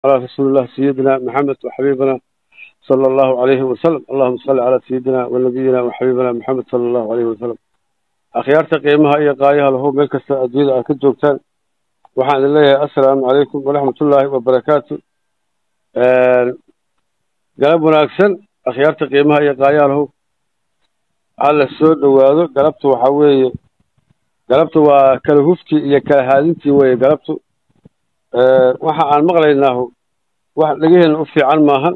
على رسول الله سيدنا محمد وحبيبنا صلى الله عليه وسلم اللهم صل على سيدنا ونبينا وحبيبنا محمد صلى الله عليه وسلم akhyaarta qiimaha iyo qaayaha lahu meel kasta adduunyada aad ka joogtaan waxaan idin leeyahay assalaamu calaykum waraxmatullaahi wabarakaatu galab wanaagsan akhyaarta qiimaha iyo qaayaha lahu hala soo dhowaado galabtu waxaa weeye galabtu waa kala huftii iyo kala haadintii weeye galabtu waxa aan maqlaynaahu wax dhegaheenna u fiican maahan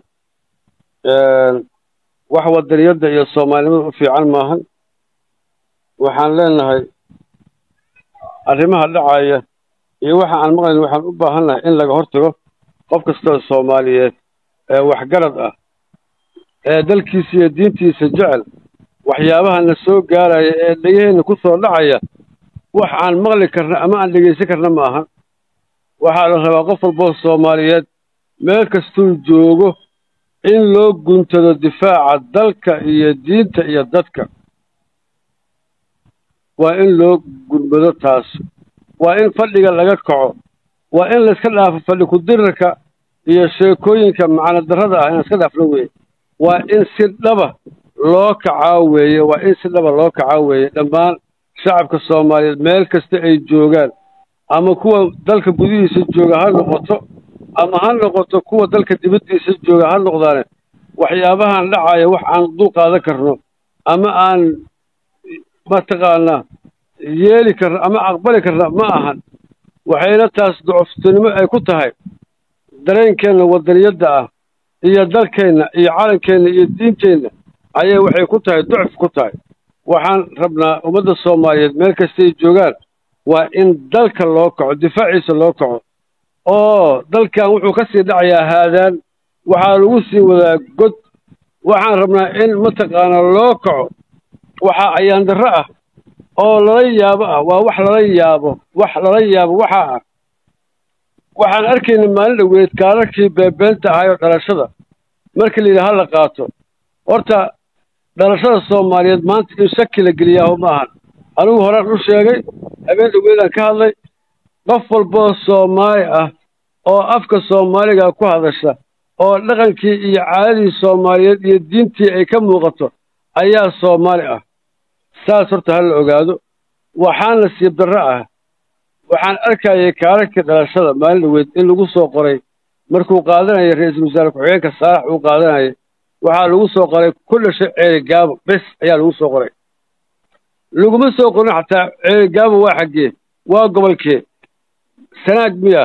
wax wadaniyadda iyo soomaalinimada u fiican maahan waxaan leenahay arrimaha dhacaya iyo waxa aan maqlayn waxaan u baahannahay in laga hortago qof kastoo soomaaliyeed ee waxgarad ah ee dalkiisa iyo diintiisa jecel waxyaabaha na soo gaaraya ee dhegaheenna ku soo dhacaya wax aan maqli karna ama aan dhegaysan karna ma ahan waxaa la rabaa qof walboo soomaaliyeed meel kastuu joogo in loo guntado difaaca dalka iyo diinta iyo dadka waa in loo gurmado taas waa in fadhiga laga kaco waa in layska dhaafo fadhi ku-dirirka iyo sheekooyinka macno darrada ah in layska dhaafno weeye waa in si dhaba loo kacaa weeye waa in si dhaba loo kacaa weeye dhammaan shacabka soomaaliyeed meel kasta ay joogaan ama kuwa dalka gudihiisa jooga ha noqoto ama ha noqoto kuwa dalka dibaddiisa jooga ha noqdaane waxyaabahan dhacaya wax aan dul qaadan karno ama aan mataqaanaa yeeli karna ama aqbali karna ma ahan waxayna taas ducuftinimo ay ku tahay dareenkeenna wadaniyadda ah iyo dalkeenna iyo calankeenna iyo diinteenna ayay waxay ku tahay ducuf ku tahay waxaan rabnaa ummadda soomaaliyeed meel kastay joogaan waa in dalka loo kaco difaaciisa loo kaco oo dalkan wuxuu ka sii dhacayaa haadaan waxaa lagu sii wadaa god waxaan rabnaa in mataqaanaa loo kaco waxaa ayaan darro ah oo lala yaabo ah waa wax lala yaabo wax lala yaabo waxaa ah waxaan arkayna maalin dhoweed kaararkii beebeenta ahaayoo dhalashada markii la yidhaha la qaato horta dhalashada soomaaliyeed maanta in shaki la geliyaaho ma ahan anigu horaan u sheegay habeen dhoweedaan ka hadlay qof walboo soomaali ah oo afka soomaaliga ku hadasha oo dhaqankii iyo caadadii soomaaliyeed iyo diintii ay ka muuqato ayaa soomaali ah saas horta ha la ogaado waxaan nasiib darro ah waxaan arkayay kaararkii dhalashada maalin dhoweed in lagu soo qoray markuu qaadanayay ra-iisul wasaare ku-xigeenka saalax uu qaadanayay waxaa lagu soo qoray ku dhashay ceeri gaabo bes ayaa lagu soo qoray laguma soo qorin xataa ceeri gaabo waa xaggee waa gobolkee sanaag miya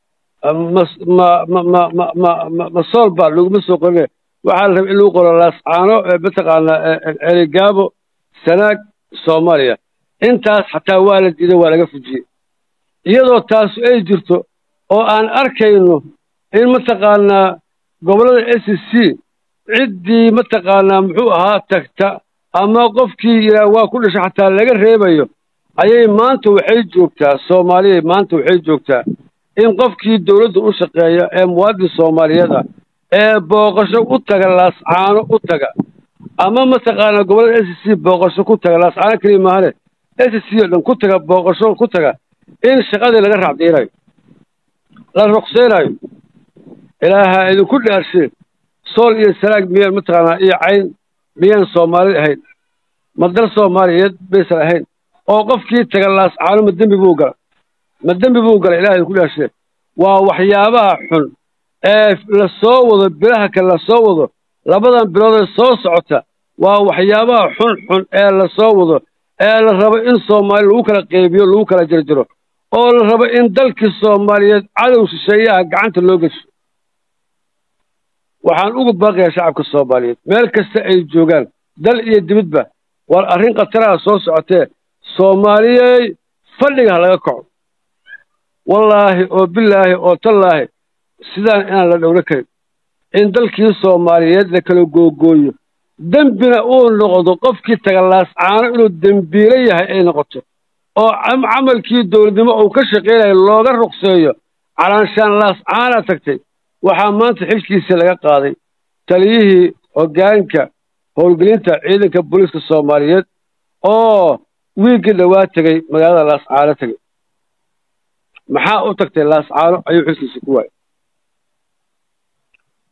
ma ma ma ma ma ma ma ma soolba laguma soo qorin waxaa la rabay in lagu qoro laascaano mataqaanaa ceeri gaabo sanaag soomaaliya intaas xataa waa la diiday waa laga fujiyey iyadoo taasu ay jirto oo aan arkayno in mataqaanaa gobollada s c ciddii mataqaanaa muxuu ahaa tagta ama qofkii yidhaah waa ku dhashay xataa laga reebayo ayay maanta waxay joogtaa soomaaliyay maanta waxay joogtaa in qofkii dawladda u shaqeeya ee muwaadin soomaaliyeed ah ee booqasho u taga laascaano u taga ama mataqaanaa gobollada s c booqasho ku taga laascaano keliya maahane s c oo dhan ku taga booqasho ku taga in shaqadii laga raacdiinayo la ruqseynayo ilaaha idinku dhaarshe sool iyo sanaag miyaan mataqaanaa iyo cayn miyaan soomaali ahayn ma dal soomaaliyeed baysan ahayn oo qofkii taga laascaano ma dembi buu gala ma dembi buu gala ilaha idinku dhaarshe waa waxyaabaha xun ee la soo wado bilaha kale la soo wado labadan bilood ee soo socota waa waxyaabaha xun xun ee la soo wado ee la rabo in soomaali lagu kala qeybiyo lagu kala jarjaro oo la rabo in dalkii soomaaliyeed cadow shisheeyaha gacanta loo gesho waxaan ugu baaqayaa shacabka soomaaliyeed meel kasta ay joogaan dal iyo dibadba war arrin khataraha soo socotee soomaaliyey fadhiga ha laga kaco wallaahi oo bilaahi oo tallaahi sidaan inaan la dhowro karin in dalkii soomaaliyeed la kala googooyo dembina uu noqdo qofkii taga laascaano inuu dembiilo yahay ay noqoto oo camalkii dowladnimo uu ka shaqaynayo looga ruqseeyo calaanshaan laascaana tagtay waxaa maanta xilkiisii laga qaaday taliyihii hoggaanka howlgelinta ciidanka booliiska soomaaliyeed oo wiiggii dhowaa tegey magaalada laascaano tegey maxaa u tagtay laascaano ayuu xilkiisa ku waayay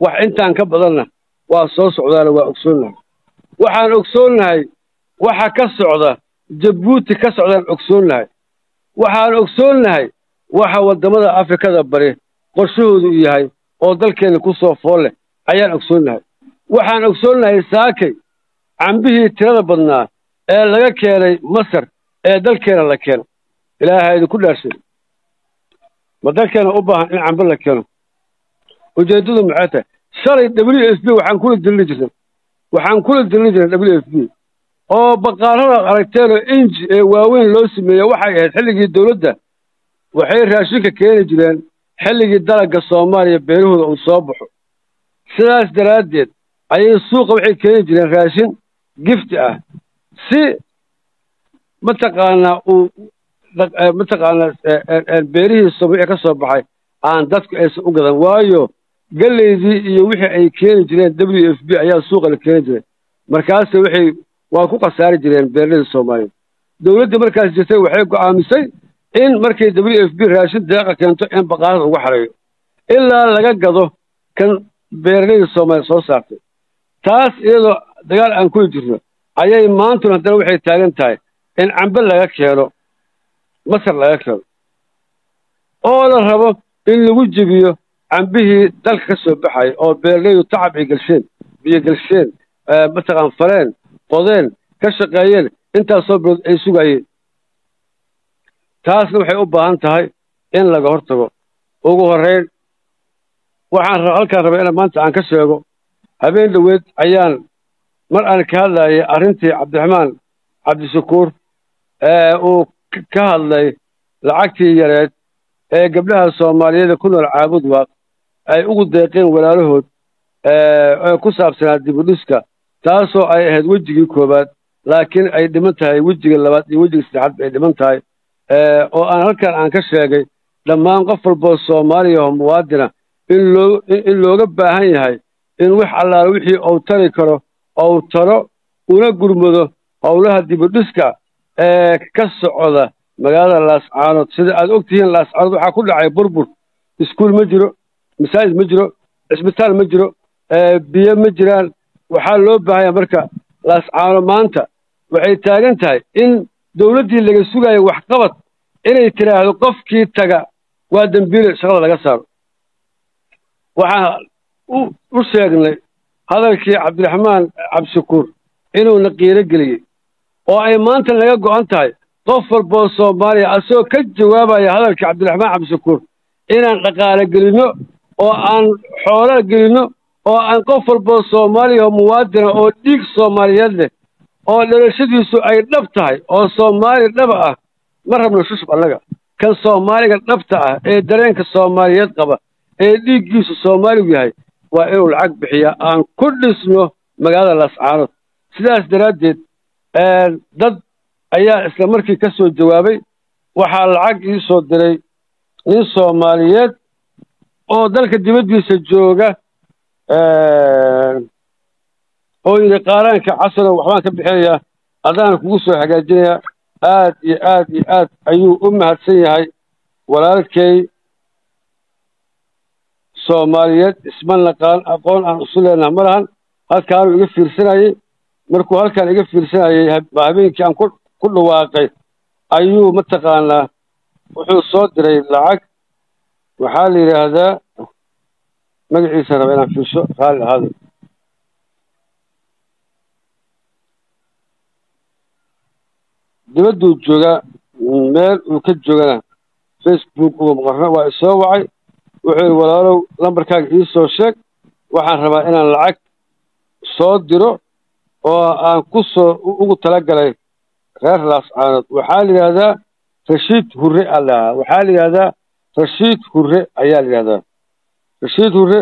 wax intaan ka badanna waa soo socdaana waa ogsoonnahay waxaan ogsoonnahay waxa ka socda jabuuti ka socdaan ogsoonnahay waxaan ogsoonnahay waxa waddamada afrikada bari qorshahoodu u yahay oo dalkeenna ku soo fool leh ayaan ogsoonnahay waxaan ogsoonnahay saakay cambihii tirada badnaa ee laga keenay masar ee dalkeena la keeno ilaaha idinku dhaarshay ma dalkeena u baahan in cambe la keeno ujeeddadu maxay tahay shalay w f b waxaan kula dilini jirnay waxaan kula dilini jirnay w f b oo baqaarada aragteenoo inji ee waaweyn loo sameeyey waxay ahayd xilligii dowladda waxay raashinka keeni jireen xilligii dalagga soomaaliya beerahooda uu soo baxo sidaas daraaddeed ayay suuqa waxay keeni jireen raashin gifti ah si mataqaanaa uu mataqaanaa beerihii soomaliya ka soo baxay aan dadku aysan u gadan waayo geleydii iyo wixii ay keeni jireen w f b ayaa suuqa la keeni jiray markaase waxay waa ku khasaari jireen beerladii soomaaliya dowladdii markaas jirtay waxay go'aamisay in markay w f b raashin deeqa keento in baqaarada ugu xareeyo ilaa laga gado kan beeraladii soomaaliya soo saartay taas iyadoo dagaal aan kuli jirno ayay maantuna haddana waxay taagan tahay in cambe laga keeno masar laga keeno oo la rabo in lagu jebiyo cambihii dalka ka soo baxaya oo beeralaydu tacab ay gelsheen biyo gelsheen mataqaan faleen qodeen ka shaqeeyeen intaasoo bilood ay sugayeen taasna waxay u baahan tahay in laga hortago ugu horreyn waxaan halkaan rabay ina maanta aan ka sheego habeen dhoweed ayaan mar aan ka hadlayay arrintii cabdiraxmaan cabdishakuur ee uu ka hadlay lacagtii yareed ee gabdhaha soomaaliyeeda ku nool caabud waaq ay ugu deeqeen walaalahood ee ku saabsanaa dibudhiska taasoo ay ahayd wejigii koowaad laakiin ay dhiman tahay wejiga labaad iyo wejiga saddexaad ay dhiman tahay oo aan halkan aan ka sheegay dhammaan qof walboo soomaaliya oo muwaadina in loo in looga baahan yahay in wax allaala wixii uu tari karo ou taro una gurmado howlaha dibudhiska ee ka socda magaalada laascaanood sida aad og tihiin laascaanood waxaa ku dhacay burbur iskuul ma jiro masaajid ma jiro cisbitaal ma jiro biyo ma jiraan waxaa loo baahanya marka laascaano maanta waxay taagan tahay in dowladdii laga sugayo waxqabad inay tidhaahdo qofkii taga waa dembiile shaqada laga saaro waxaan u sheegnay hadalkii cabdiraxmaan cabdishakuur inuuna qiiro geliyey oo ay maanta laga go'an tahay qof walboo soomaaliya asagoo ka jawaabaya hadalkii cabdiraxmaan cabdishakuur inaan dhaqaale gelinno oo aan xoolo gelinno oo aan qof walboo soomaaliya oo muwaadina oo dhiig soomaaliyeed leh oo dhalashadiisu ay dhab tahay oo soomaali dhaba ah ma rabno shushub annaga kan soomaaliga dhabta ah ee dareenka soomaaliyeed qaba ee dhiiggiisu soomaaligu yahay waa inuu lacag bixiyaa aan ku dhisno magaalada laascaanood sidaas daraaddeed dad ayaa isla markii ka soo jawaabay waxaa lacag ii soo diray nin soomaaliyeed oo dalka dibaddiisa jooga oo yidhi qaaraanka casano waxbaan ka bixinayaa adaan kugu soo hagaajinayaa aad iyo aad iyo aad ayuu u mahadsan yahay walaalkay soomaaliyeed isma naqaan aqoon aan isu leenaha ma lahan halkaanuu iga fiirsanayey markuu halkaan iga fiirsanayey habeenkii aan ku dhawaaqay ayuu mataqaanaa wuxuu soo diray lacag waxaa la yidhaahdaa magaciisa raba inaan fiirso raalli ahaada dibadduu joogaa meel uu ka joogana facebook uga maqarna waa isoo wacay wuxuu yidhi walaalow lambarkaaga ii soo sheeg waxaan rabaa inaan lacag soo diro oo aan ku soo ugu talagalay reer laascaanood waxaa la yidhahdaa rashiid hurre aa la dhahaa waxaa la yidhahdaa rashiid hurre ayaa la yidhahdaa rashiid hurre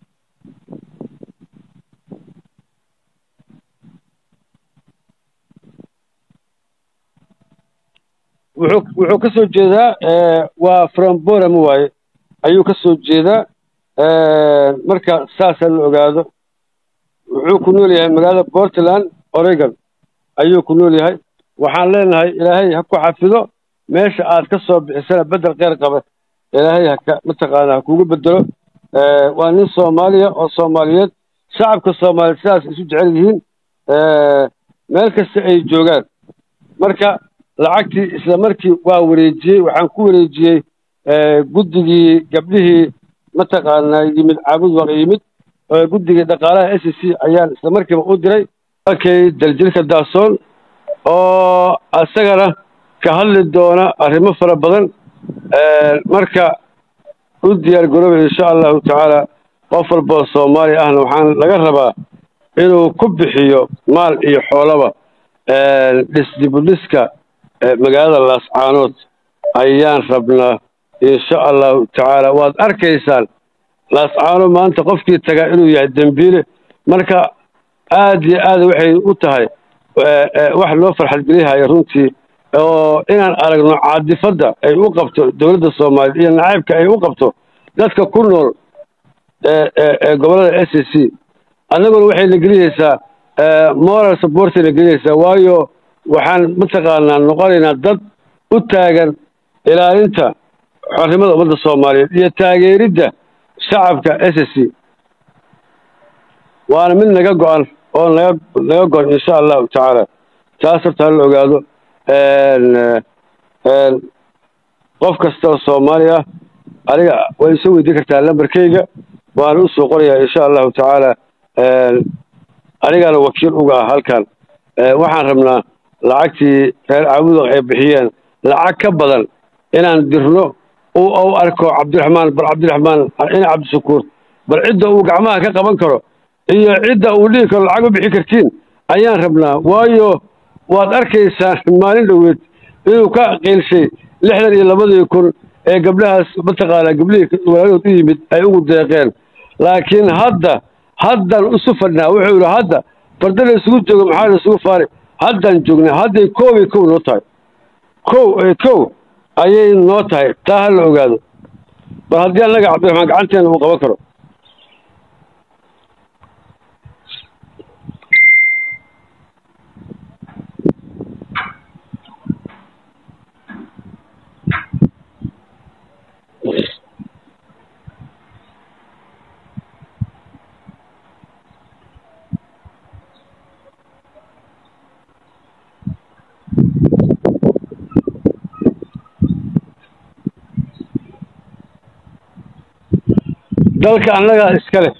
wuxuu wuxuu ka soo jeedaa waa fromborama waaye ayuu ka soo jeedaa marka saasa la ogaado wuxuu ku nool yahay magaalada portland oregon ayuu ku nool yahay waxaan leenahay ilaahay ha ku xafido meesha aad ka soo bixisana beddel kheyr qaba ilaahay haka mataqaanaa ha kugu bedelo waa nin soomaaliya oo soomaaliyeed shacabka soomaaliyeed sidaas isu jecel yihiin meel kasta ay joogaan marka lacagtii isla markii waa wareejiyey waxaan ku wareejiyey guddigii gabdhihii mataqaanaa yimid caabud waaq yimid guddigii dhaqaalaha s c ayaan isla markiiba u diray akay daljirka daasoon oo isagana ka hadli doona arrimo fara badan marka u diyaar garooba insha allahu tacaala qof walboo soomaaliya ahna waxaan laga rabaa inuu ku bixiyo maal iyo xoolaba dhisdibudhiska magaalada laascaanood ayaan rabnaa insha allahu tacaala waad arkaysaan laascaano maanta qofkii tagaa inuu yahay dembiile marka aad iyo aad waxay u tahay wax loo farxadgelihaya runtii oo inaan aragno caadifadda ay u qabto dowladda soomaaliya iyo nacaybka ay u qabto dadka ku nool ee gobollada s c annaguna waxay na gelinaysaa moral supportay na gelinaysaa waayo waxaan mataqaanaa noqonaynaa dad u taagan ilaalinta xornimada ummadda soomaaliyeed iyo taageeridda shacabka s c waana mid naga go-an oo naga naga go-an insha allahu tacaala taas horta hala ogaado qof kasta oo soomaali ah aniga way isoo weydiin kartaa lambarkayga waana u soo qorayaa insha allahu tacaala anigaana wakiil uga ah halkan waxaan rabnaa lacagtii reer caabudaq ay bixiyeen lacag ka badan inaan dirno u arko cabdiraxmaan bal cabdiraxmaan ina cabdishakuur bal cidda uu gacmaha ka qaban karo iyo cidda uu dhihi karo lacag u bixi kartiin ayaan rabnaa waayo waad arkaysaan maalin dhoweed inuu ka qiilshay lixdan iyo labadii kun ee gabdhahaas mataqaanaa gabdhihii walaadood u yimid ay ugu deeqeen laakiin hadda haddaan isu fadhnaa wuxuu yidhi hadda farda la isugu joogo maxaa la isugu faari haddaan joognaa hadday koobay kow noo tahay kow kow ayay noo tahay taa ha la ogaado bal haddii annaga cabdiraxmaan gacanteena uu qaban karo dalka annagaa iska leh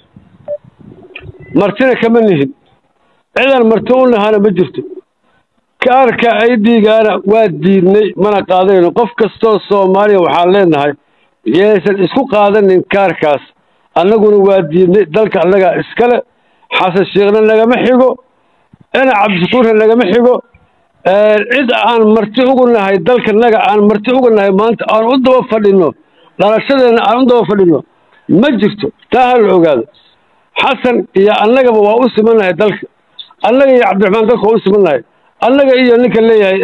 martina kama nihin cidan marti u nahana ma jirto kaarka ay dhiigaana waa diidnay mana qaadayno qof kastoo soomaaliya waxaan leenahay yaysan isku qaadanin kaarkaas annaguna waa diidnay dalka annagaa iska leh xasan sheekhna nagama xigo ina cabdishakuurna nagama xigo cid aan marti ugu nahay dalkanaga aan marti uga nahay maanta aan u daba fadhino dhalashadeenna aan u daba fadhino ma jirto taa ha la ogaado xasan iyo annagaba waa u simannahay dalka annaga iyo cabdiraxmaan dalka waa u simannahay annaga iyo ninka leeyahay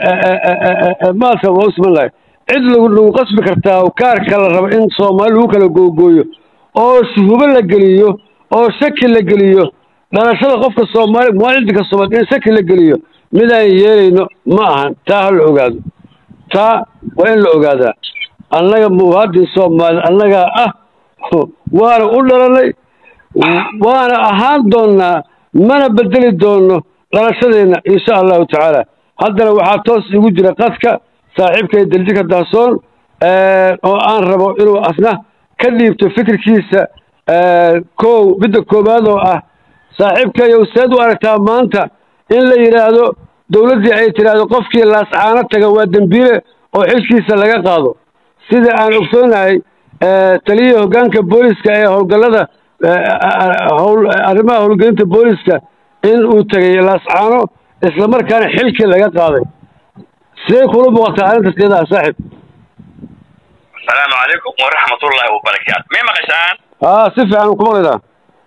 maaska waa u simannahay cid lagu lagu qasbi kartaa kaarka la rabo in soomaali lagu kala googooyo oo shuhubo la geliyo oo shaki la geliyo dhalashada qofka soomaali muwaadinka soomaali in shaki la geliyo midaan yeelayno ma ahan taa ha la ogaado taa waa in la ogaadaa annaga muwaadin soomaali annagaa ah waana u dhalanay waana ahaan doonnaa mana bedeli doonno dhalashadeenna insha allahu tacaala haddana waxaa toos igu jira qadka saaxiibkay daljika dahsoon oo aan rabo inuu asna ka dhiibto fikirkiisa kow midda koowaad oo ah saaxiibkayow seed u aragtaa maanta in la yidhaahdo dowladdii ay tidhaahdo qofkii laascaano taga waa dembiile oo xilkiisa laga qaado sida aan ogsoonahay taliyihii hoggaanka booliska ee howlgallada howl arrimaha howlgelinta booliska in uu tegay laascaano islamarkaana xilkii laga qaaday sidee kula muuqataa arrintaas iyadaa saaxib asalaamu calaykum waraxmatullaahi wabarakaatu may maqashaan aa si fiican ku maqlaynaa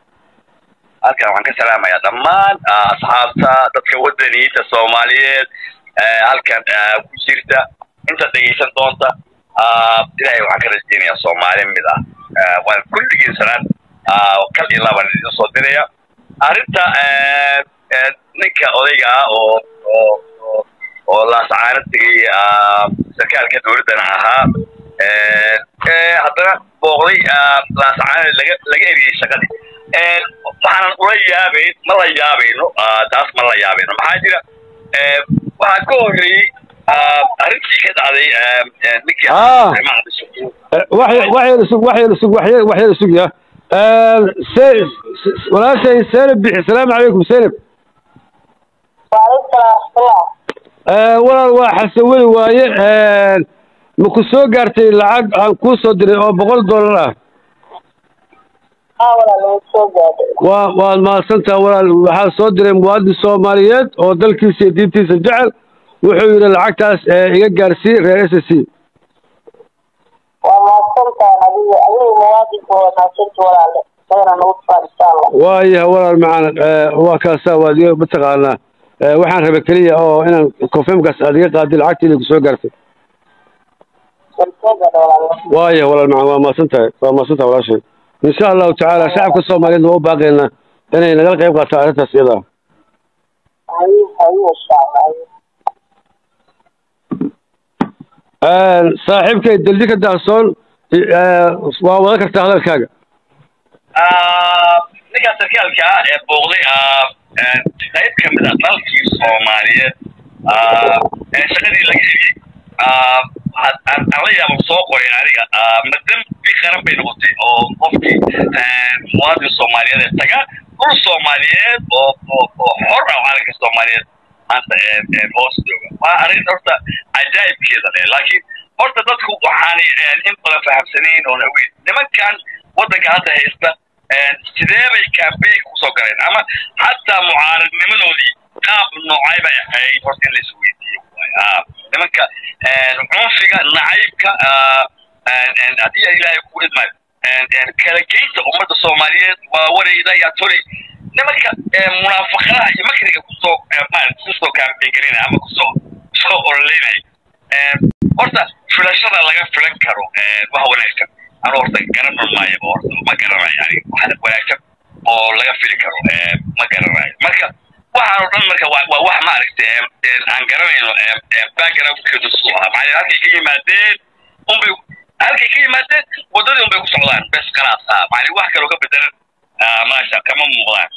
halkan waxaan ka salaamayaa dhammaan asxaabta dadka wadaniyiinta soomaaliyeed halkan ku jirta inta dhegaysan doonta ilaahay waxaan ka rajeynayaa soomaali mid ah waan kulligiin sanad kal iyo laban idin soo diraya arrinta ninka odayga ah oo oo oo laasacaano tegay sarkaalka dowladdana ahaa haddana booqday laasacaane laga laga eriyey shaqadii waxaanan ula yaabayn ma la yaabayno taas ma la yaabayno maxaa jira waxaa ka horreeyey arrintii ka dhacday ninkii waxyar sug waxyar sug waxyar waxyar sug ya walaashay seynab bixi salaamu calaykum seynab walaal waa xasan weli waaye ma ku soo gaartay lacag aan kuu soo diray oo boqol dollar ah waa waad mahadsantaha walaal waxaa soo diray muwaadin soomaaliyeed oo dalkiisa iyo diintiisa jecel wuxuu yidhi lacagtaas iga gaarsii reer s c waayaha walaal macaan waa kaasaa waad iga mataqaanaa waxaan raba keliya oo inaan confirmkaas aad iga qaadi lacagta inay kusoo gaartay waaya walaal macaan waa mahadsan tahay waa mahadsan tahay walaashay insha allahu tacaala shacabka soomaaliyeed waa u baaqaynaa inay nagala qayb qaataan arrintaas iyada saaxiibkay dalji ka daaqsoon waa wada kartaa hadalkaaga ninkaa sarkaalka ah ee booqday qayb ka mid a dalkii soomaaliyeed shaqadii laga eriyey aan la yaabo soo qoray aniga ma dembi qaran bay noqotay oo qofkii muwaadin soomaaliyeed ee taga dhul soomaaliyeed oo oo oo xor ah calanka soomaaliyeed maanta hoos jooga waa arrin horta cajaa'ibkeeda leh laakiin horta dadku waxaanay in badan fahamsanayn oon ogeyn nimankan waddanka hadda haysta sidee bay campaign kusoo galeen ama xataa mucaaradnimadoodii qaab noocay bay ahayd horta in la isweydiiyo nimanka cunfiga nacaybka haddii ilaahay ku idmaayo kala geynta ummadda soomaaliyeed waa warayda yaa tolay nimanka munaafaqadaha iyo makriga kusoo kusoo campaign galinaya ama kusoo soo ololeynaya horta filashada laga filan karo wax wanaagsan anu horta garan maayo horta ma garanayo yani wax wanaagsan oo laga fili karo ma garanayo marka waxaan oo dhan marka waa wax maaragtay aan garanayno backgroundkeedu suu ahaa maxaa halkay ka yimaadeen unbay halkay ka yimaadeen waddadii unbay ku socdaan bes khalaas ah macni wax kaloo ka bedelan maasha kama muuqdaan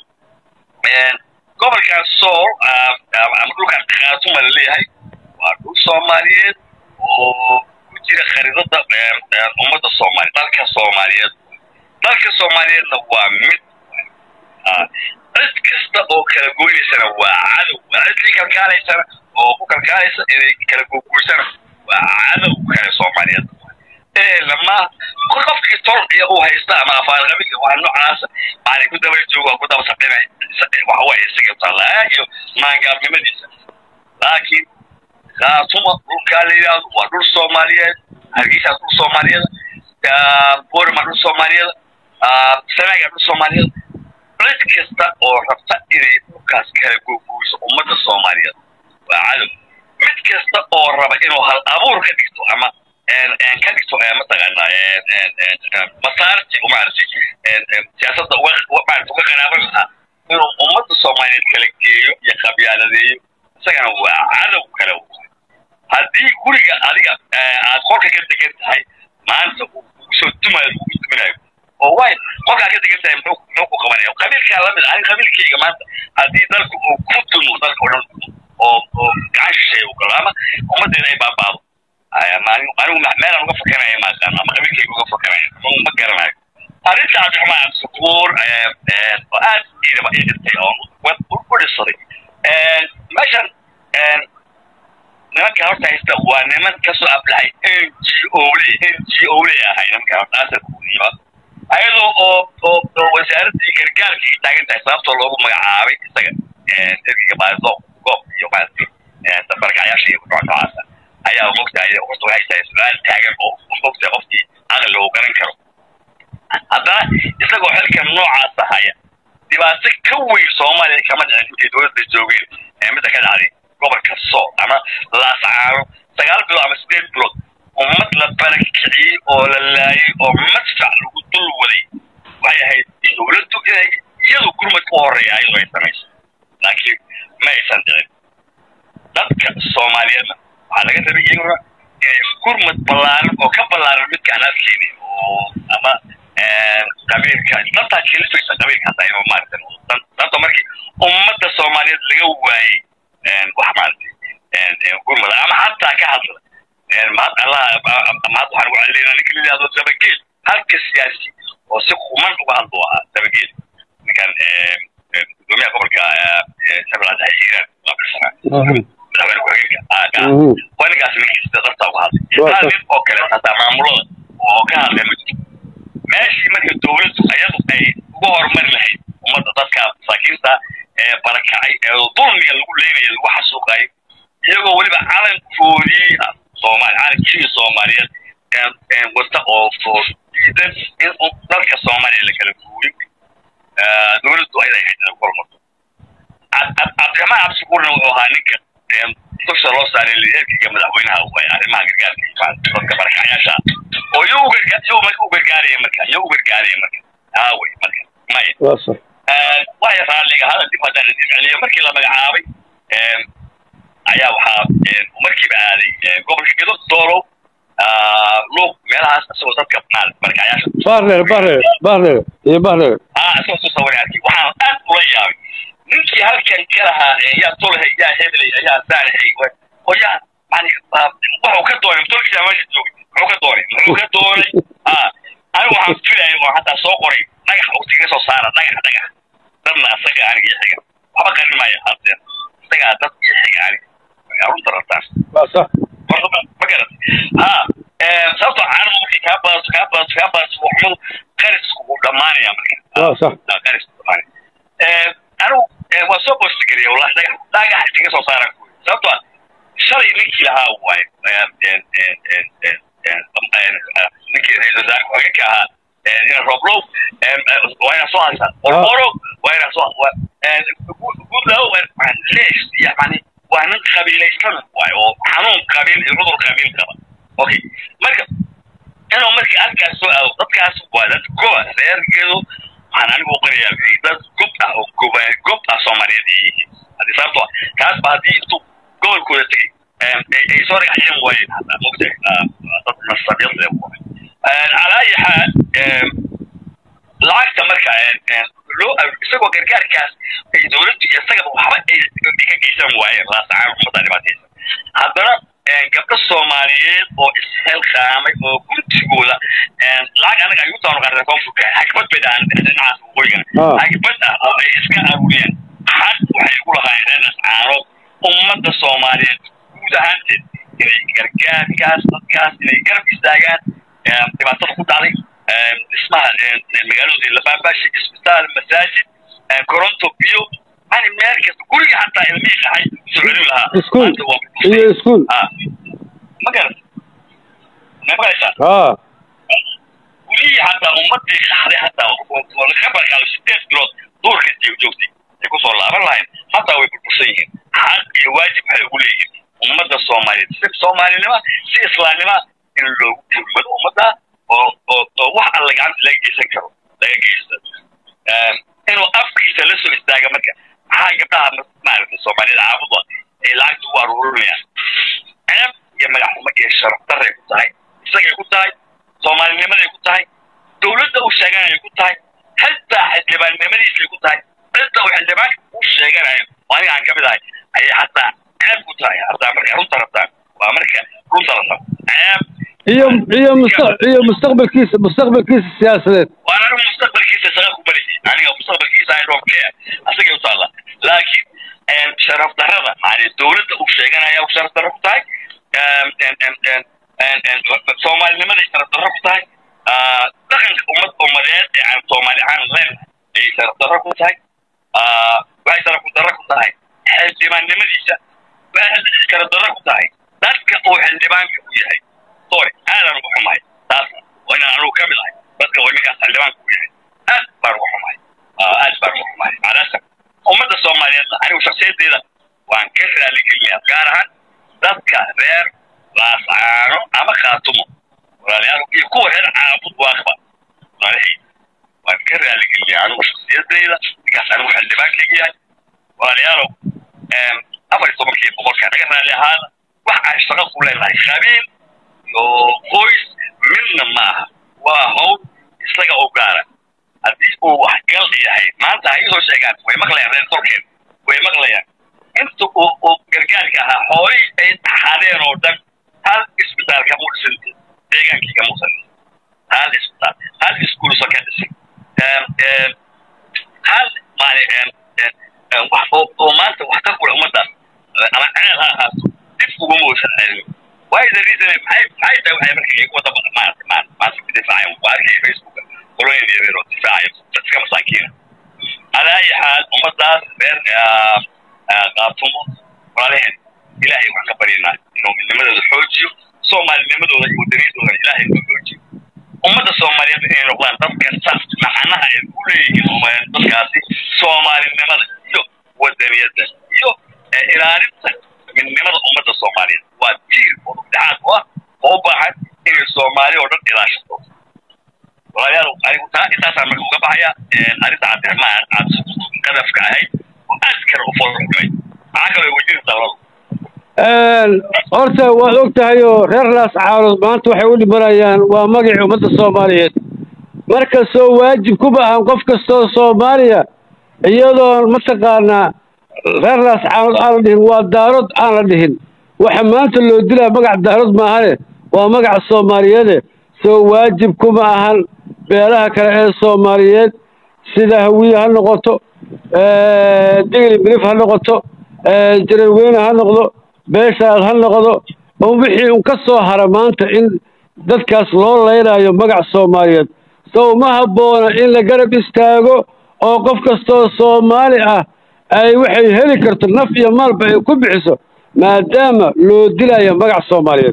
gobolkan sool ama dhulkan khaatuma la leeyahay waa dhul soomaaliyeed oo ku jira khariidada ummadda soomaaliya dalka soomaaliyeed dalka soomaaliyeedna waa mid cid kasta oo kala goynaysana waa cadow cidii kalkaalaysana oo ku kalkaalaysa inay kala goguysana waa cadow kale soomaaliyeed lama qofkii tol iyo uu haysta ama afaalqabiga waa noocaasa maani ku daba jooga ku daba saqinay waxa waaye isaga tallaa iyo maangaabnimadiisa laakiin khaatuma dhulkaa la yidhaahdo waa dhul soomaaliyeed hargeysaa dhul soomaaliyeed boorima dhul soomaaliyeed sanaaga dhul soomaaliyeed cid kasta oo rabta inay dhulkaas kala googooyso ummadda soomaaliyeed waa cadow mid kasta oo raba inuu hal abuur ka dhigto ama ka dhigto mataqaanaa masaarti maaragtay siyaasadda maarata uga qaraaban lahaa inuu ummadda soomaaliyeed kala geeyo iyo qabyaaladeeyo isagana waa cadow kale haddii guriga adiga aad qolka ka degan tahay maanta uu kugu soo dumayo kugu duminayo oo way qolkaa ka degan tahay muxuu muxuu ku qabanaya qabiilkaa lamid ani qabiilkayga maanta haddii dalku uu ku dumo dalka oo dhan oo oo gacan shisheeya u galo ama ummaddeeda ay baabaado anigu meelaan uga fakaraya maaqaano ama qabiilkayga uga fakaraya ma garanayo arrinta cabdiraxmaan cabdishakuur oo aad iidaba ii dhintay oo u dhisaday meeshan nimanka horta haysta waa niman kasoo ablahay n g o le n g o le ahay nimanka horta asalkuuniba ayadoo oo oo oo wasaaraddii gargaarka ay taagan tahay sababtoo loogu magacaabay isaga ergiga baadido goob iyo maaragtay barakacayaasha iyo nooc noocaasa ayaa mogtahay horta waxay tahay su-aal taagan oo mogtahay qofkii aqli uu garan karo haddana isagoo xilkan noocaasa haya dhibaato ka weyn soomaaliya kama dhicin intay dowladda joogeen ee midda ka dhacday gobolka sool ama laascaano sagaal bilood ama sideed bilood ummad la barakiciyey oo la laayay oo madfac lagu dul waday waxay ahayd dowladdu inay iyadu gurmadka u horreeya ayadu ay samayso laakiin ma aysan dhicin dadka soomaaliyeedna waxaa laga rabay iyaguna gurmad ballaaran oo ka ballaaran midkaan arkeyni oo ama qabiilka dantaa kelifaysa qabiilka hataa inuu maaragtay sababta markii ummadda soomaaliyeed laga waayey wax maaragtay gurmada ama hataa ka hadla mahad allah mahad waxaan ugu celinayna ninka la yidhahdo dabageel halka siyaasi oo si kuman uga hadlo ahaa dabageel ninkan gudoomiyaha gobolka shabeellaha dhexe hiiraan waa bilsanaa madaxweyne ku-xigeenka waa ninkaas ninkiisa darta uga hadlay hal nin oo kale hataa maamulada oo ka hadlay ma jirto meeshii marka dowladdu ayadu ay uga horumari lahayd ummadda dadka masaakiinta ee barakacay ee dulmiga lagu leynaya lagu xasuuqayo iyagoo weliba calankoodii soomaali calankii soomaaliyeed wata oo oo diidan in dalka soomaaliya la kala guurin dowladdu ayada ahayd inay ku horumarto cabdiraxmaan cabsikuurna wuxuu ahaa ninka dusha loo saaray lideerkiga madaxweynaha way arrimaha gargaarka iyo dadka barakacayaasha oo iyo u marka u gargaaraya marka iyo u gargaaraya marka aaway marka maya waya raalliga hada dib haddaan idin celiyo markii la magacaabay ayaa waxaa markiiba aaday gobolka gedo doolow luuq meelahaas isagoo dadka barakacayaasha bahreer bahreer bahreer iyo bahreer ah isagoo soo sawiray arkay waxaan aad ula yaabay ninkii halkan ka lahaa yaa tolhay yaa hebelay yaa saanahay oo yaa yani wuxuu ka doonay tolkiisa meesha joogay muxuu ka doonay muxuu ka doonay ah anigu waxaan filayay oo hataa soo qoray dhagax uu tiga soo saara dhagax dhagax dadna asaga aniga iyo xiga waxba qarin maayo haddeer isagaa dad iyo xiga aniga arunta rabtaan waa sax ma garat ha sababtoo caanadu markay kaa badato kaa badato kaa badato waxmadu qarisku wuu dhammaanaya marka waa sax qarisku dhammaanaya anigu waa soo boostigeliya wallahi dhagax dhagax iskaga soo saaraan kuwi sababtoo shalay ninkii lahaa waaye ninkii ra-iisul wasaare ku-xigeenka ahaa ina roblow waa inaa soo haysaa ororo waa inaa soo gudaho lees yani waa nin qabiilaysan waaye oo xanuun qabiil iyo cudur qabiil qaba okay marka inuu markii halkaas soo aado dadkaas waa dad goba reergeedu waxaan anigu uqirayaa dad gob ah oo goba gob ah soomaaliyeed ay yihiin haddii sababtoo kaas ba haddii intuu gobolkooda tegey ay soo dhagaxyeen waayeen hataa mogtahay dad nasabyad le calaa ayi xaal lacagta marka loo isagoo gargaarkaas ay dowladdu iyo isagaba waxba ay ka geysan waayeen raasacaan ummadda dhibaataysa haddana gabdho soomaaliyeed oo isxilqaamay oo guntigooda lacag anaga ay u taanu qaareen koonfurka xagbad bay dhahaan dhinacaas waqooyigana xagbad ah oo ay iska aruuriyeen xaq waxay ugu lahaayeen reer ascaanood ummadda soomaaliyeed guud ahaanteed inay gargaarkaas dadkaas inay garab istaagaan dhibaatada ku dhacday dhismaha magaalooda labaabaashi isbitaal masaajid koronto biyo yani meel kasta guriga hataa ilmihii dhaxay soo celin lahaa iskuul iyo iskuul ma garat ma garaysaa haa gurihii hataa ummadii qaxday hataa laga barkaalo sideed bilood duurka joogtay ay kusoo laaban lahayn hataa way burbursan yihiin xaq iyo waajib waxay ugu leeyihiin ummadda soomaaliyeed si soomaalinima si islaamnima in loogu gurmado ummadda oo oo oo wax alla gacanta laga geysan karo laga geysto inuu afkiisa la soo istaaga marka maxaa gabdhaha maaragtay soomaaliyada caabuda ay lacagta u aruurinayaan ceeb iyo magaxxumo iyo sharaf daray ku tahay isagay ku tahay soomaalinimaday ku tahay dowladda uu sheeganayay ku tahay xitaa xildhibaannimadiisay ku tahay cidda uu xildhibaanka u sheeganayo oo aniga aan ka mid ahay ayay hataa ceeb ku tahay hataa markay runta rabtaan waa marka runta la rabo ceeb iyo iyo musta iyo mustaqbalkiisa mustaqbalkiisa siyaasadeed waan anigu mustaqbalkiisa shaqa ku bari aniga mustaqbalkiisa i don't care asagay u taalla laakiin sharaf darrada yani dowladda uu sheeganaya uu sharaf darro ku tahay soomaalinimaday sharaf darro ku tahay dhaqanka ummad ummadeed ee aan soomaali ahaan leen ayay sharaf darro ku tahay waxay sharaf darro ku tahay xildhibaannimadiisa waxay sharaf darro ku tahay dadka uu xildhibaanka u yahay sorry aadan ugu xumahay taas waa inaan anugu ka mid ahay dadka uu ninkaas xildhibaanka u yahay aad baan ugu xumahay aad baan ugu xumahay macalasaf ummadda soomaaliyeedna anigu shaksiyadeeda waan ka raaligelinayaa gaar ahaan dadka reer laascaano ama khaatumo walaalayaal iyo kuwa reer caabud waaqba walaalahay waan ka raaligelinayaa anigu shaksiyadeyda ninkaas anigu xildhibaankayga yahay walaalayaalow afar iyo tobankii boqolka naga raali ahaada wax aan shaqo ku leenahay qabiil iyo qoys midna ma aha waa hawl isaga u gaara haddii uu waxgal yahay maanta ha iisoo sheegaan way maqlayaan reer tolkeen way maqlayaan inta uu uu gargaarka ahaa xoolihii ay dhaxadeen oo dhan hal isbitaal kama dhisin deegaankii kama usan hal isbitaal hal iskuulsa ka dhisin hal maali wax oo maanta wax ka kula ummaddaas ama ceel ha ahaato dib uguma uusan celin why the reason maxay maxay tahay waxay marka iyagu wada maarata maanta maanta ku difaaceen waa arkay facebooka qoloyin yaryar oo difaacaya dadka masaakiina على أي حال ومدار غير قاتمو وعليهن إلهي وحكبرينا إنه من لمدة الحوجي صوما لمدة المدريد إلهي الحوجي ومدى صوماليا بإن رغلان ضبك الساس معناها يقولي إنه ما ينبقاسي صومالي لمدة يو ودنيا ده يو إلهي من لمدة أمدى الصوماليا ودير ودعات وبعد إن الصومالي ودن إلى شطوط walaalayaal anigu taa intaasaan marka uga baxaya arrinta cabdiraxmaan aad qadafka ahayd oo aad kale u foolxumay maxaa kaloo wejiri dawladu horta waad og tahay oo reer laas caarood maanta waxay u dhimanayaan waa magacii ummadda soomaaliyeed markastoo waajib ku baahan qof kastoo soomaaliya iyadoon mataqaanaa reer laas caarood aan la dhihin waa daarood aan la dhihin waxa maanta loo dilaa magac daarood maahane waa magaca soomaaliyeede soo waajib kuma ahan beelaha kale ee soomaaliyeed sida hawiye ha noqoto digli bilif ha noqoto jaraweyne ha noqdo beeshaad ha noqdo oo wixii un ka soo hara maanta in dadkaas loo laynayo magac soomaaliyeed sow ma habboona in la garab istaago oo qof kastoo soomaali ah ay waxay heli karto naf iyo maalba ay ku bixiso maadaama loo dilayo magac soomaaliyeed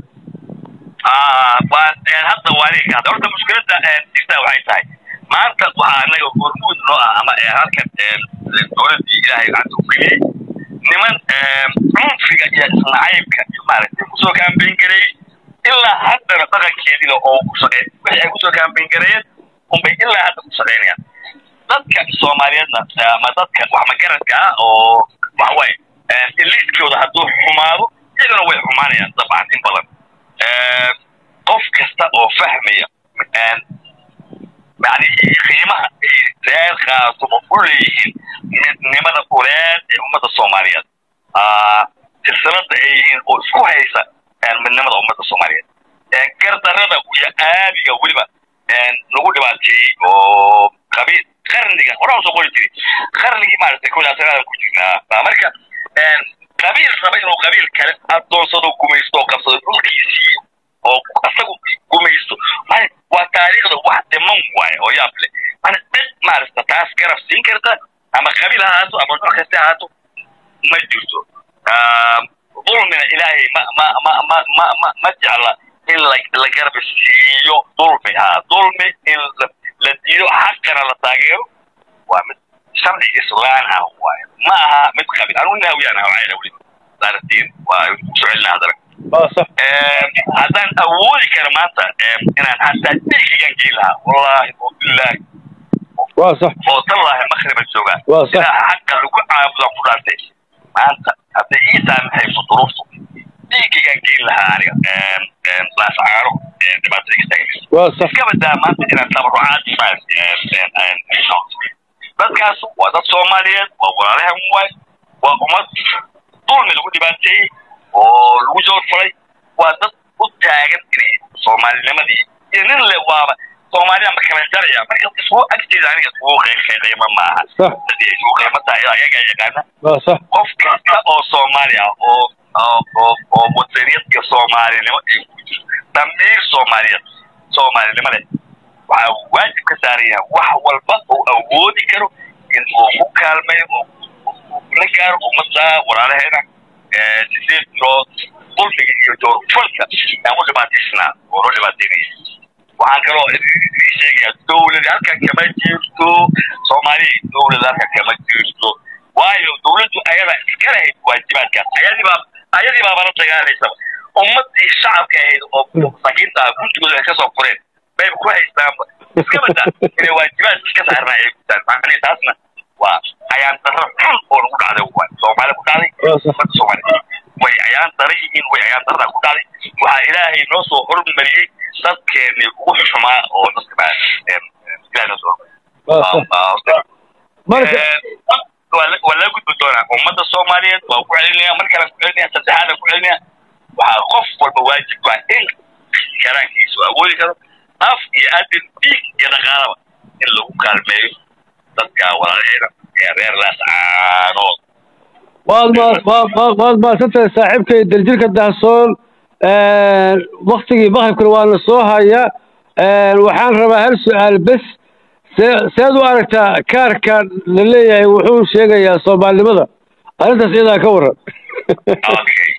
hadda waa aniga kahada horta mushkiladda jirta waxay tahay maanta waxaa anaga hormuud noo ah ama halkan dowladdii ilaahay gacanta u geliyey niman cunfiga iyo isnacaybka iyo maaragtay kusoo kaambayn gareeyey ilaa haddana dhaqankeediina oo ku shaqey wixii ay kusoo kaambayn gareeyeen unbay ilaa hadda ku shaqaynayaan dadka soomaaliyeedna ama dadka wax magaradka ah oo waxawaaye eliiskooda hadduu xumaado iyagana way xumaanayaan dabcan in badan qof kasta oo fahmaya yani qiimaha ay reer khaatumo u leeyihiin midnimada uleed ee ummadda soomaaliyeed silsilada ay yihiin oo isku haysa midnimada ummadda soomaaliyeed gardarada iyo aadiga weliba lagu dhibaateeyey oo qabiil qarniga horaan soo qori jiray qarnigii maaragtay kowdaasanadan ku jirnaa marka qabiil raba inuu qabiil kale adoonsado gumaysto oo qabsado dhulkiisii oo asagu gumaysto waa taariikhda wax dhiman waaye oo yaab leh mana cid maaragta taas garab siin karta ama qabiil ha ahaato ama nooc kasta ahaato ma jirto dulmina ilaahay ma ma ma ma ma ma ma jecla in la la garab siiyo dulmi ha dulmi in la diido xaqana la taageero waa mid sharci islaan ah waaye ma aha mid qabiil anigu naawiyaan ah waxay weli daartiin waa ku socelina hadana haddaan awoodi kara maanta inaan hataa dhiigigan gei lahaa wallaahi oo bilaahi waa sax oo tallaahi makhriba joogaa Waa sax. ilaa xaqa lagu caabudan ku dhaartay maanta hadday ii saamaxayso duruuftu dhiigigan geyn lahaa aniga laascaano dhibaatada iga taagaysa waa sax iska badaa maanta inaan tabarucaad dadkaas waa dad soomaaliyeed waa walaalahan waay waa ummad dulmi lagu dhibaateeyey oo lagu joorfalay waa dad u taagan inay soomaalinimadii iyo nin le waaba soomaalida ma kala jaraya marka isugu agteeda aniga isugu qiimo maaha Sax. hadii isugu qiimo tahay ayagaa yaqaana waa sax qof kasta oo soomaali ah oo oo oo oo wadaniyadka soomaalinimo ay ku jirto damiir soomaaliyeed soomaalinimo leh waxaa waajib ka saaran yahay wax walba uu awoodi karo in uu ku kaalmayo oo uu la gaaro ummadda walaalaheena ee sideed bilood dulmiga iyo joorfalka aan u dhibaataysnaa oo loo dhibaateynaya waxaan kaloo idin sheegayaa dowlad halkan kama jirto soomaaliya dowlad halkan kama jirto waayo dowladdu ayada iska lahayd waajibaadkaas ayadii baa ayadii baaba la dagaalaysaba ummadii shacabka ahayd oo masakiinta ah guntigooda ay kasoo fureen bay ku haystaanba iska bada inay waajibaadka iska saarnaa ay gutaan macnii taasna waa ayaan darro xun oo lagu dhacday waay soomaali ku dhacday waa sax ummadda soomaaliya way ayaan dara yihiin way ayaan darada ku dhacday waxaa ilaahay noo soo hormariyey dadkeennii ugu xumaa oo dadka baa ilaahay noo soo hormariyey marka waa laga gudbi doonaa ummadda soomaaliyeed waa ku celinaya mar kale ku celinaya saddexaada ku celinaya waxaa qof walba waajib waa in karaankiisu awoodi karo af iyo adin dhiig iyo dhaqaalaba in lagu kaalmeeyo dadka walaalaheeda ee reer laascaanood waad ma wa- wa- waad mahadsantahay saaxiibkay daljirka dahsoon waktigii maqribkana waana soo haya waxaan rabaa hal su-aal bes see seed u aragtaa kaarka la leeyahay wuxuu sheegayaa soomaalinimada arrintaas iyadaa ka waran okay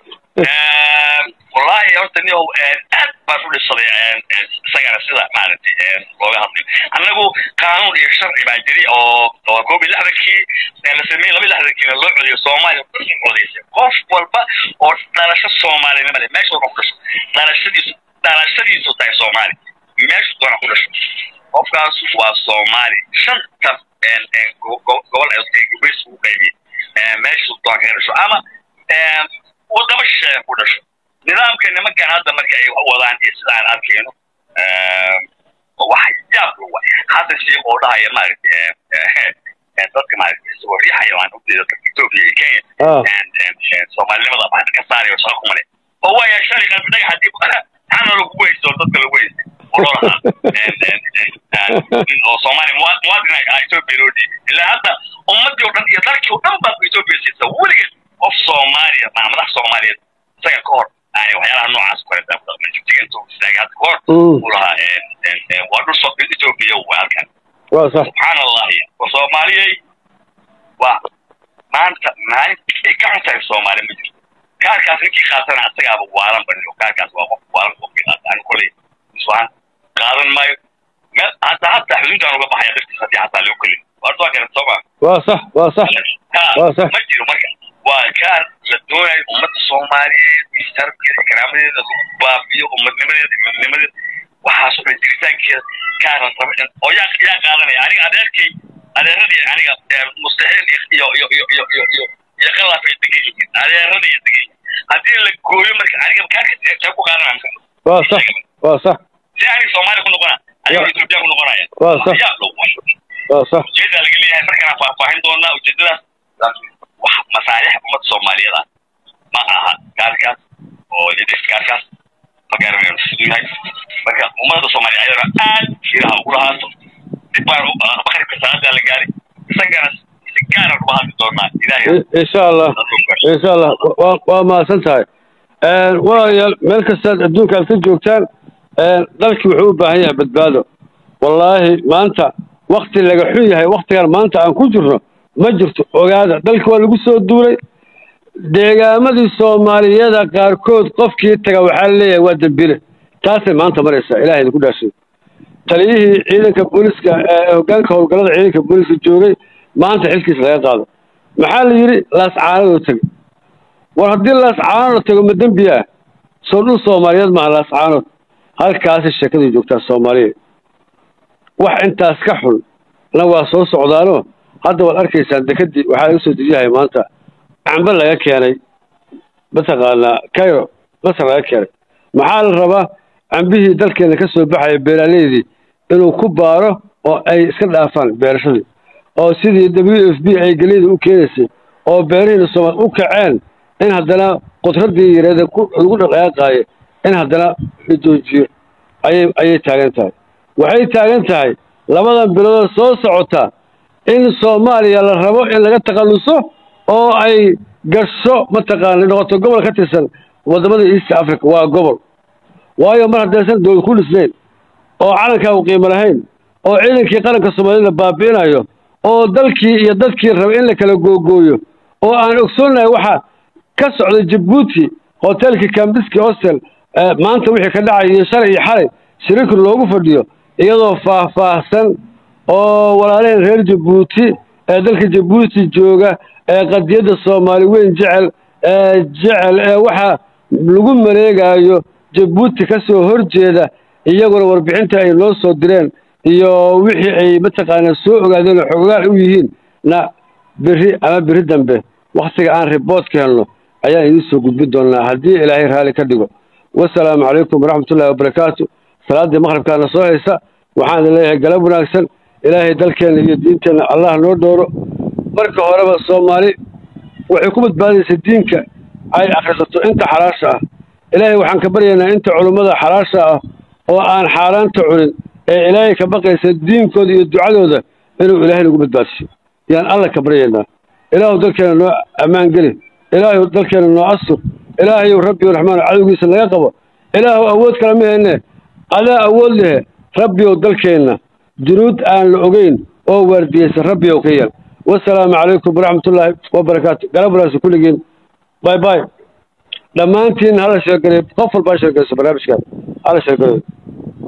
wallahi horta nin aad baan u dhisaday isagana sida maaragtay looga hadlayo annagu qaanuun iyo sharci baa jiri oo oo koob iyo lixdankii la sameeyey laba iyo lixdankiina loo codiyo soomaaliya u codaysay qof walba oo dhalasho soomaalinimo leh meesha walba ku dhasho dhalashadiisu dhalashadiisu tahay soomaali meeshu doona ku dhasho qofkaas waa soomaali shanta gobol ee gubays ugu qaybiyey meeshu doona kaga dhasho ama wadamo shisheeya ku dhasho nidaamka nimankan hadda marka ay wadaan iyo sida aan arkayno wax yaab wa hadda sheekh oo dhahaya maaragtay dadka maaragtay isagoo riixaya waan ujeeda dadka etoobiya iyo kenya soomaalinimada baan ka saarayo shaqo kuma leh oo waaya shalay qalbi dhagax hadii xana lagugu haysto dadka lagu haystay oo loo lahaa nin oo soomaali muwaadin etoobiya loo dhiibay ilaa hadda ummadii oo dhan iyo dalkii oo dhan baa etoobiya siisa weligeed qof soomaaliya maa madax soomaaliyeed isaga ka hor yani waxyaalaha noocaas ku haysta manjugtiga intuu istaagay hadda ka hor uu lahaa waa dhul soo etoobiya waa halkan waa sax subxaan allahi war soomaaliyey waa maanta maalinta ay ka xun tahay soomaali ma jirto kaarkaas ninkii qaatana asagaaba waalan baniyo kaarkaas waa qof waalan qofkii qaata ani koley iswahan qaadan maayo meel hadda hadda xuduudaan uga baxaya dartiis haddii hataa lagu kelin warta waa kale sooma waa sax waa sax waa sax ma jiro marka waa kaar la doonayo ummadda soomaaliyeed iyo sharafkeeda karaamadeeda lagu baabiyo ummadnimadeeda iyo midnimadeeda waxaasoo dhan jiritaankeeda kaaran raba in oo yaa yaa qaadanaya aniga adeerkay adeeradii aniga mustaxiil iyo iyo iyo iyo iyo iyo iyo qalaf ay degan yihiin adeeradii ay degan yihiin haddii la gooyo marka aniga kaarka see ku qaadanaya waa sax waa sax si aniga soomaaliya ku noqonaya aniga etoobiya ku noqonaya waa sax yaa loo waa sax ujeedaa laga leeyahay markaan faahfaahin doonaa ujeedadaas wax masaalix ummadda soomaaliyeed ah ma aha gaarkaas oo idis gaarkaas ma garanayno siduu yahay marka ummadda soomaaliya ayadana aad ilaha ugu lahaato dib baan maqribka salaadaa la gaaray isagana si gaara uga hadli doonaa ilaahay insha allah insha allah waa waa mahadsan tahay walaalayaal meel kastaad adduunka aad ka joogtaan dalkii wuxuu u baahan yahay badbaado wallaahi maanta wakti laga xun yahay waktigan maanta aan ku jirno ma jirto ogaada dalka waa lagu soo duulay deegaamadii soomaaliyada qaarkood qofkii taga waxaa leeyahay waa dembile taasay maanta maraysaa ilahay idinku dhaashay taliyihii ciidanka booliska ee hoggaanka howlgallada ciidanka booliska joogay maanta xilkiisa laga qaado maxaa la yidhi laascaanadoo tegay war haddii laascaanood tago ma dembi ah soo dhul soomaaliyeed maaha laascaanood halkaasi sheekadii joogtaa soomaaliya wax intaas ka xun na waa soo socdaanoo hadda waad arkaysaan dekadii waxaa laga soo dejiyahay maanta cambe laga keenay mataqaanaa cairo masar laga keenay maxaa la rabaa cambihii dalkeena ka soo baxaya beeraleydii inuu ku baaro oo ay iska dhaafaan beerashadii oo sidii w f b ay geliyda u keenaysay oo beerihiina soomaal u kaceen in haddana qudraddii yareeda lagu dhaqaaqaayo in haddana la joojiyo ayay ayay taagan tahay waxay taagan tahay labadan biloodoo soo socota in soomaaliya la rabo in laga takhalluso oo ay gasho mataqaana noqoto gobol ka tirsan waddamada east africa waa gobol waayo mar haddaysan dowlad ku dhisnayn oo calankaagu qiimo lahayn oo ciidankii qaranka soomaaliyada baabi'inayo oo dalkii iyo dadkii raba in la kala googooyo oo aan ogsoonnahay waxa ka socda jabuuti hotelkii kambiski hostel maanta wixii ka dhacay iyo shalay iyo xalay shiriki loogu fadhiyo iyadoo faahfaahsan oo walaalaheen reer jabuuti ee dalka jabuuti jooga ee qadiyadda soomaali weyn jecel ee jecel ee waxa lagu mareegaayo jabuuti ka soo horjeeda iyaguna warbixinta ay noo soo direen iyo wixii ay mataqaanaa soo ogaadeen oo xogaal u yihiin na berri ama berri dambe wakhtiga aan riboodka helno ayaan idiin soo gudbin doonnaa haddii ilaahay raalli ka dhigo wasalaamu calaykum waraxmatullahi wabarakaatu salaaddii maqribkaana soo haysa waxaan idin leeyahay galab wanaagsan ilaahay dalkeenna iyo diinteenna allah noo dhooro marka horeba soomaali waxay ku badbaadaysa diinka ay akhrisato inta xalaasha ah ilaahay waxaan ka baryaynaa inta culummada xalaasha ah oo aan xaaraanta cunin ee ilaahay ka baqaysa diinkooda iyo ducadooda inuu ilaahay nagu badbaadsiyo yaan alla ka baryaynaa ilaahu dalkeena noo ammaan geli ilaahu dalkeena noo astur ilaahayow rabbiyow raxmaan cadowgiisa laga qabo ilaahu awood kale ma hayne adaa awood lehe rabbiyow dalkeenna junuud aan la ogeyn oo waardiyeysa rabbiyow ka yeel wasalaamu calaykum waraxmatullaahi wabarakaatu galab wanaagsan kulligiin bay bay dhammaantiin hala sheegareey qof walbaa sheegayso barnaamijkan hala sheegareey